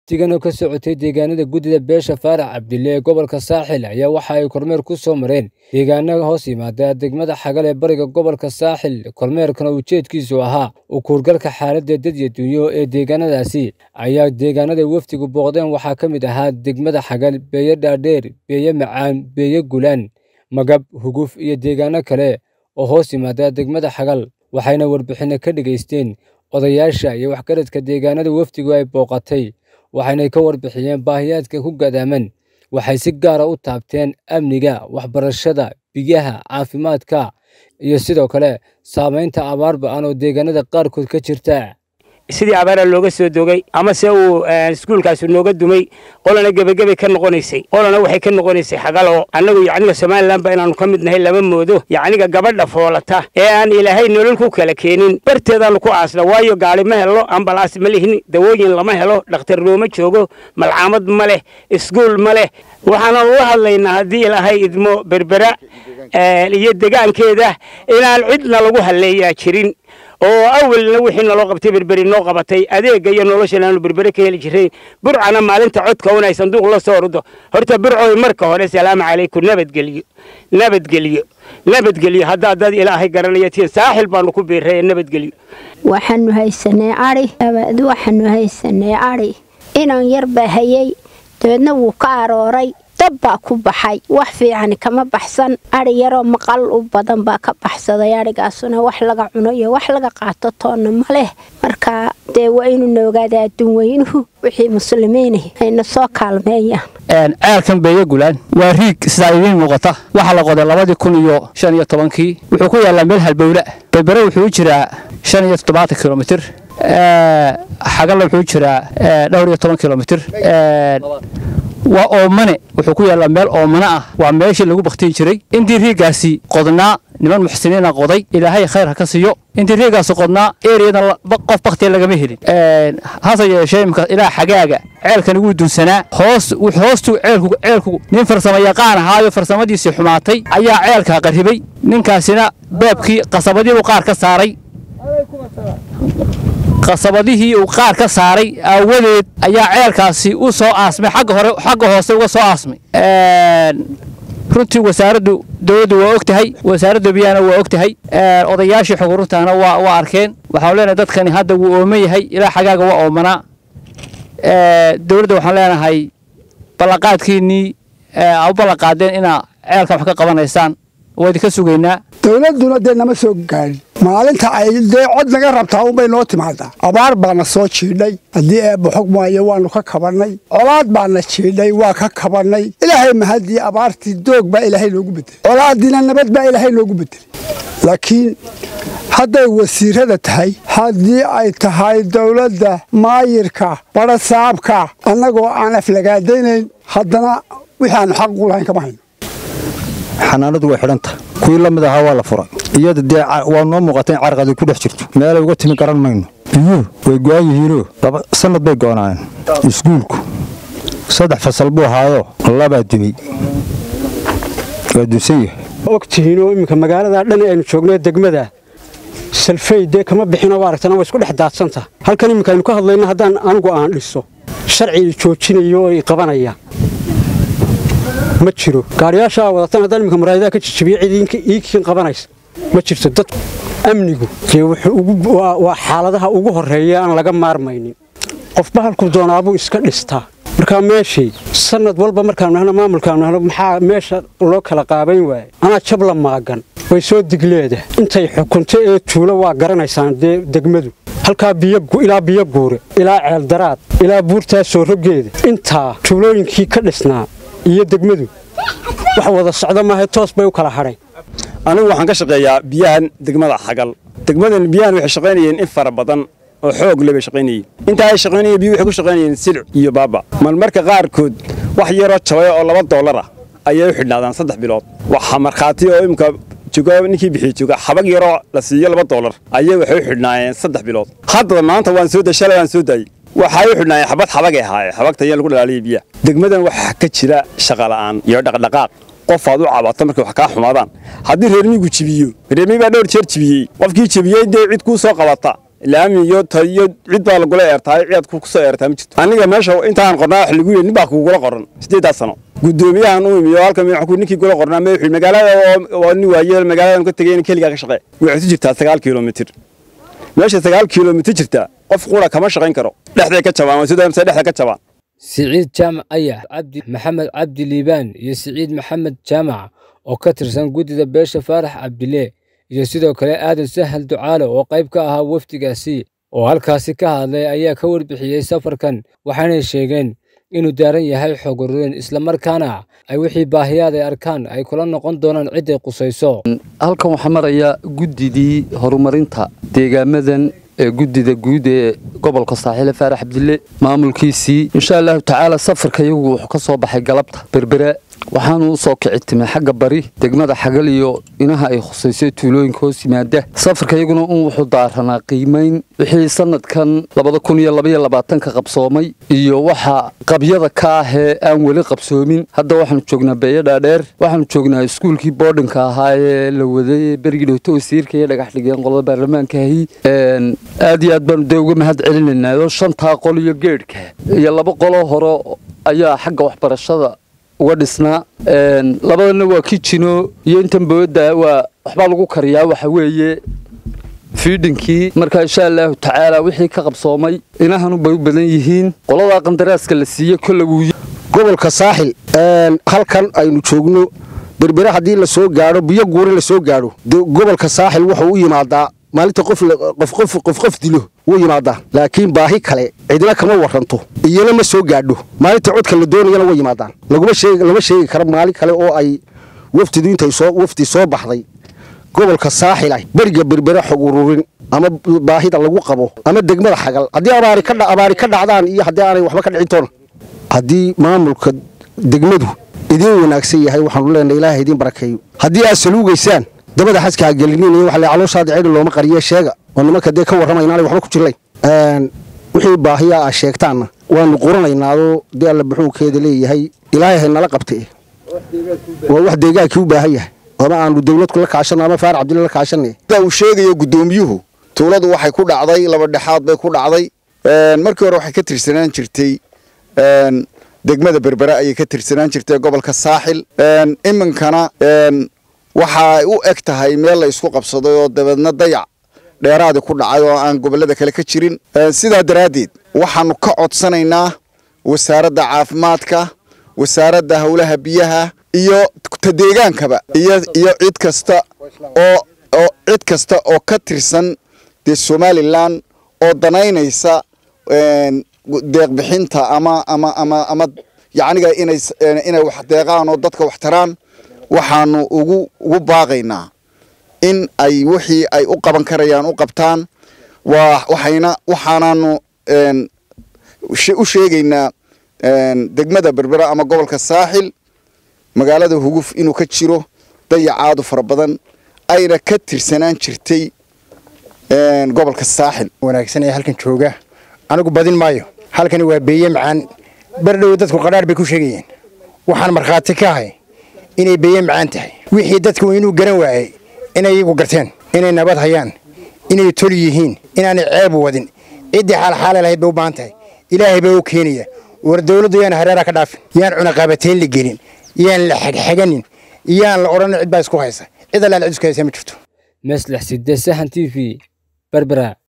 wafdigan oo ka socotay deegaanada guddida beesha faarax cabdille ee gobolka saaxil ayaa waxa ay kormeer ku soo mareen deegaana hoos yimaada degmada xagal ee bariga gobolka saaxil kormeerkana ujeedkiisu ahaa u kuurgalka xaaladda dad iyo dunyo ee deegaanadaasi ayaa deegaanada wafdigu booqdeen waxaa ka mid ahaa degmada xagal beeye dhaadheer beeye macaan beeye gulaan magab huguf iyo deegaano kale oo hoos yimaada degmada xagal waxayna warbixinno ka dhegaysteen odayaasha iyo waxgaradka deegaanada wafdigu ay booqatay waxaynay ka warbixiyeen baahiyaadka ku gadaaman waxay si gaara u taabteen amniga waxbarashada biyaha caafimaadka iyo sidoo kale saamaynta abaar ba-an oo deegaanada qaarkood ka jirta sidii abaara looga soo dogay ama se uu iskuulkaasi nooga dumay qolana gebagebe ka noqonaysay qolana waxay ka noqonaysay xagaloo annagu yacniga somalilanba inaannu ka mid nahay lama moodo yacniga gabadha foolata ee aan ilaahay nolol ku kala keenin barteedaannu ku aasna waayo gaari ma helo ambalaas ma lihin dawooyin lama helo dhakhtar looma joogo malcaamad ma leh iskuul ma leh waxaana ula hadlaynaa haddii ilaahay idmo berbera iyo degaankeeda inaan cidna lagu halleeyaa jirin oo awalna wixii naloo qabtay berberi noo qabatay adeega iyo noloshan aanu berbere ka heli jirrayn burcana maalinta codka un ay sanduuq la soo ordo horta burcoy marka hore salaamu calaykum nabadgelyo nabadgelyo nabadgelyo haddaa dad ilaahay garanaya tiin saaxil baanu ku biirray nabadgelyo waxaanu haysanay adhi abaad waxaanu haysanay adhi inan yar baa hayay dabeedna wuu ka arooray dab baa ku baxay wax fiican kama baxsan adhi yaroo maqal u badan baa ka baxsaday adhigaasuna wax laga cuno iyo wax laga qaato toonna ma leh marka dee waa inuu noogaada adduun weynuhu wixii muslimiini ayna soo kaalmeeyaan ceelkan beeye gulaan waa riig sidaa idiin muuqata waxaa la qoday labadii kun iyo shan iyo tobankii wuxuu ku yaallaa meel halbowla berbere wuxuu u jiraa shan iyo toddobaatan kilomitir xagalla wuxuu u jiraa dhowr iyo toban kilomitir waa oomane wuxuu ku yaallaa meel oomane ah waa meeshii lagu bakhtiyi jiray intii riigaasi qodnaa niman muxsiniina qoday ilaahay khayr ha ka siiyo intii riigaasi qodnaa eriyadan qof bakhtiya lagama helin hase yeeshee imka ilaa xagaaga ceelkani wuu dunsanaa hoos hoostuu ceelku ceelku nin farsamo yaqaan ahaayo farsamadiisii xumaatay ayaa ceelkaa qarribay ninkaasina beebkii qasabadiibuu qaar ka saaray qasabadihii uu qaar ka saaray aawadeed ayaa ceelkaasi u soo aasmay xagga hore xagga hoose uga soo aasmay runtii wasaaraddu dowladdu waa og tahay wasaaradda biyahana waa og tahay odayaashii xoguruntaana waa waa arkeen waxaan leenahay dadkani hadda wuu ooman yahay ilaa xagaaga waa oomanaa dowladda waxaan leenahay ballanqaadkiinnii u ballanqaadeen inaa ceelkan wax ka qabanaysaan waa idinka sugaynaa dowladduna dee nama soo gaadhin maalinta ay dee cod naga rabtaa unbay noo timaadaa abaar baana soo jiidhay haddii eebba xog maayo waannu ka kabannay colaad baana jiidhay waa ka kabannay ilaahay mahadii abaartii doog baa ilaahay noogu bedelay colaaddiina nabad baa ilaahay noogu bedelay laakiin hadday wasiirada tahay haddii ay tahay dowladda maayirka badhasaabka annagoo aan aflagaadaynayn haddana wixii aannu xaq u lahayn kama hayno xanaanadu way xidhanta kuwii la mid ahaa waa la furay iyada dee waa noo muuqata in carqadi ku dhex jirto meelay uga timi garan mayno biyuhu way go'an yihiinoo sannad bay goonaayeen iskuulku saddex fasal buu ahaayoo labaa dumay waa dunsan yahay ogtihiinoo imminka magaaladaa dhan aynu joogno degmada salfey dee kama bixinoo aragtana way isku dhex daadsanta halkan imminka aynu ka hadlayno haddaan anigu aan dhiso sharcii joojinayo oo i qabanaya ma jiro gaariyaashaa wadatan haddaan imminka maraayadaha ka jijibiyo cid iikiin qabanaysa ma jirto dad amnigu dee waa xaaladaha ugu horreeya aan laga maarmaynin qofba halkuu doonaabuu iska dhistaa markaa meeshii sannad walba markaanu nahno maamulkaanu nahno maxaa meesha loo kala qaabayn waaye anaa jabla maagan way soo digleeda intay xukunto ee tuulo waa garanaysaan dee degmadu halkaa ilaa biyo guure ilaa ceeldaraad ilaa buurtaa soo roggeeda intaa tuulooyinkii ka dhisnaa iyo degmadu wax wada socda maaha toos bay u kala hadhay anigu waxaan ka shaqeeyaa biyahan degmada xagal degmadan biyahan waxay shaqaynayeen in fara badan oo xoog le bay shaqaynayeen intaa ay shaqaynayeen biyu waxay ku shaqaynayeen silic iyo baaba marmarka qaarkood wax yaroo jabay oo laba dollar ah ayay u xidhnaadaan saddex bilood waxa markhaati oo imika jooga ninkii bixiye jooga xabag yaroo la siiyo laba dollar ayay waxay u xidhnaayeen saddex bilood haddaba maanta waan soo dashalay waan soo daayey waxay u xidhnaayeen xabad xabagay ahaayeen xabagta ayaa lagu dhalaaliyay biyaha degmadan waxaa ka jira shaqala'aan iyo dhaqdhaqaaq qof aad u cabato markay wax kaa xumaadaan haddii reermigu jibiyo reermi baa dhowr jeer jibiyey qofkii jibiyey dee cid kuu soo qabata laami iyo tayo cid baa lagula eertaa ciyaad kusoo eertaa ma jirto aniga meesha intaan qornaa wax lagu yidhi nin baa kugula qoran siddeedaas sano guddoomiyahan u imiyo halka madaxku ninkii kula qornaa madaxu magaalada oo nin waayeel magaaladan ka tegay in keligaa ka shaqee waxay ku jirtaa sagaal kilomitir meesha sagaal kilomitir jirta qof qura kama shaqayn karo dhexday ka jabaan sida dhexda ka jabaan siciid jaamac ayax cabdi maxamed cabdi liibaan iyo siciid maxamed jaamac oo ka tirsan guddida beesha faarax cabdile iyo sidoo kale aadan sahal ducaale oo qayb ka ahaa wafdigaasi oo halkaasi ka hadlay ayaa ka warbixiyey safarkan waxaanay sheegeen inuu daaran yahay xog ururin islamarkaana ay wixii baahiyaad ay arkaan ay kula noqon doonaan cidday qusayso halkan waxaa maraya guddidii horumarinta deegaamadan ee guddida guud ee gobolka saaxiile faarax cabdille maamulkiisii insha allahu tacaala safarka iyagu wuxuu ka soo baxay galabta berbera waxaanu u soo kici timay xagga bari degmada xagal iyo inaha ay khusaysay tuulooyinka hoos yimaada safarka iyaguna un wuxuu daaranaa qiimayn wixii sanadkan labada kun iyo labaiyo labaatanka qabsoomay iyo waxa qabyada ka ahee aan weli qabsoomin hadda waxaanu joognaa beeyo dhaadheer waxaanu joognaa iskuulkii boodhinka ahaa ee la waday berigii dhowto wasiirka iyo dhagax dhigeen qolada baarlamaankaahi aad iyo aad baanu dee uga mahad celinaynaa oo shantaa qol iyo geedhka iyo laba qoloo hore ayaa xagga waxbarashada uga dhisnaa labadana waa kijino iyo intan booda waa waxbaa lagu kariyaa waxa weeye fiidhinkii marka insha allahu tacaala wixii ka qabsoomay inahanu bay u badan yihiin qoladaa qandaraaska la siiye kolle wuu gobolka saaxil halkan aynu joogno berbere haddii la soo gaadho biyo guure la soo gaadho gobolka saaxil wuxuu u yimaadaa maalinta qof qof dilo wuu yimaadaa laakiin baahi kale cidna kama waranto iyana ma soo gaadho maalinta codka la doonayana way yimaadaan lama sheegi karo maalin kale oo ay wafdidu intay wafdi soo baxday gobolka saaxil ah beriga berbere xog ururin ama baahida lagu qabo ama degmada xagal haddii abaari ka dhacdaan iyo haddii aanay waxba ka dhicin toona haddii maamulka degmadu idiin wanaagsan yahay waxaanu leenahay ilaahay idiin barakeeyo haddii aad saluugaysaan dabada xaskaa gelinin waxa la calooshaada ceedhi looma qariye sheega oo nimanka dee ka warramay inaanay waxba ku jirlayn wixii baahiyaa aa sheegtaanna waanu quranaynaadoo dee alla buxuunkeeda leeyahay ilaahay haynala qabte waa wax deegaankii u baahan yahay ama aanu dawladku la kaashanno ama faar cabdille la kaashanay sida uu sheegayo guddoomiyuhu tuuladu waxay ku dhacday laba dhexaad bay ku dhacday markii hore waxay ka tirsanaan jirtay degmada berbere ayay ka tirsanaan jirtay gobolka saaxil iminkana waxay u eg tahay meel la isku qabsaday oo dabeedna dayac dheeraadi ku dhacay oo aan gobollada kale ka jirin sidaa daraaddeed waxaanu ka codsanaynaa wasaaradda caafimaadka wasaaradda howlaha biyaha iyo ta deegaankaba iyo iyo cid kasta oo oo cid kasta oo ka tirsan dee somalilan oo danaynaysa deeqbixinta ama ama ama ama yacniga inay inay wax deeqaan oo dadka wax taraan waxaanu ugu ugu baaqaynaa in ay wixii ay u qaban karayaan u qabtaan waa waxayna waxaanaanu u sheegaynaa degmada berbera ama gobolka saaxil magaalada huguf inuu ka jiro dayacaadu fara badan ayna ka tirsanaan jirtay gobolka saaxil wanaagsan ee halkan jooga anigu badin maayo halkani waa beeye macaan berdhow dadku qadhaadh bay ku sheegayeen waxaan markhaati ka ahay inay beeye macaan tahay wixii dadku inuu garan waayey inay iyagu garteen inay nabad hayaan inay tol yihiin inaanay ceeb wadin ciddii xaalxaala lahayd bay u baahan tahay ilaahay baa u keenaya war dawladdu yaan hareeraha ka dhaafin yaan cunaqabateyn la gelin yaan la xegxeganin yaan la odhan cid baa isku haysa cid allaal cid isku haysa ma jirto meslix sidee sahan t v berbera